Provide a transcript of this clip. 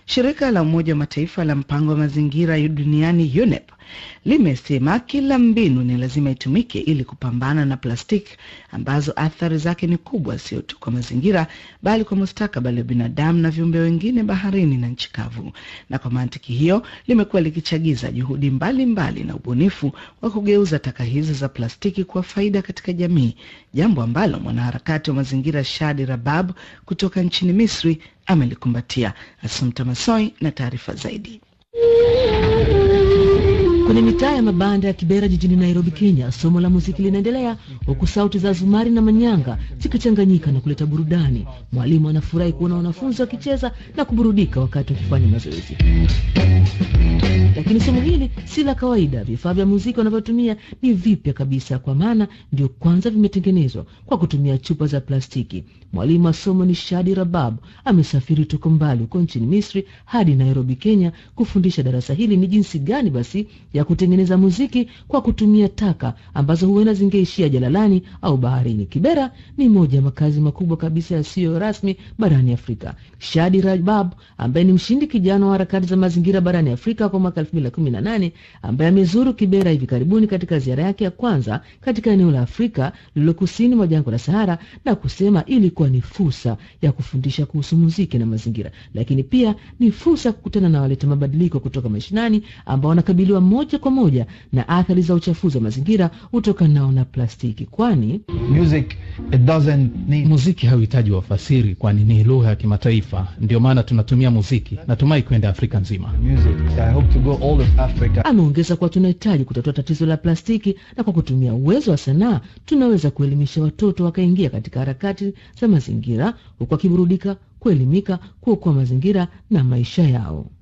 Shirika la Umoja wa Mataifa la mpango wa mazingira duniani UNEP limesema kila mbinu ni lazima itumike ili kupambana na plastiki ambazo athari zake ni kubwa, sio tu kwa mazingira, bali kwa mustakabali wa binadamu na viumbe wengine baharini na nchi kavu. Na kwa mantiki hiyo limekuwa likichagiza juhudi mbalimbali mbali na ubunifu wa kugeuza taka hizi za plastiki kuwa faida katika jamii, jambo ambalo mwanaharakati wa mazingira Shadi Rabab kutoka nchini Misri amelikumbatia. Asumta Masoi na taarifa zaidi. Kwenye mitaa ya mabanda ya Kibera jijini Nairobi, Kenya, somo la muziki linaendelea huku sauti za zumari na manyanga zikichanganyika na kuleta burudani. Mwalimu anafurahi kuona wanafunzi wakicheza na kuburudika wakati wakifanya mazoezi. Lakini somo hili si la kawaida. Vifaa vya muziki wanavyotumia ni vipya kabisa, kwa maana ndio kwanza vimetengenezwa kwa kutumia chupa za plastiki. Mwalimu wa somo ni Shadi Rabab, amesafiri toka mbali huko nchini Misri hadi Nairobi, Kenya, kufundisha darasa hili ni jinsi gani basi ya kutengeneza muziki kwa kutumia taka ambazo huenda zingeishia jalalani au baharini. Kibera ni moja ya makazi makubwa kabisa yasiyo rasmi barani Afrika. Shadi Rabab ambaye ni mshindi kijana wa harakati za mazingira barani Afrika kwa mwaka 2018 ambaye amezuru Kibera hivi karibuni katika ziara yake ya kwanza katika eneo la Afrika lililo kusini mwa jangwa la Sahara, na kusema ilikuwa ni fursa ya kufundisha kuhusu muziki na mazingira, lakini pia ni fursa ya kukutana na waleta mabadiliko kutoka mashinani ambao wanakabiliwa moja kwa moja na athari za uchafuzi wa mazingira utokanao na plastiki, kwani Music, it doesn't need... Muziki hauhitaji wafasiri, kwani ni lugha ya kimataifa. Ndio maana tunatumia muziki. Natumai kwenda Afrika nzima. music. I hope to go all of Africa. ameongeza kuwa tunahitaji kutatua tatizo la plastiki, na kwa kutumia uwezo wa sanaa tunaweza kuelimisha watoto wakaingia katika harakati za mazingira, huku wakiburudika, kuelimika, kuokoa mazingira na maisha yao.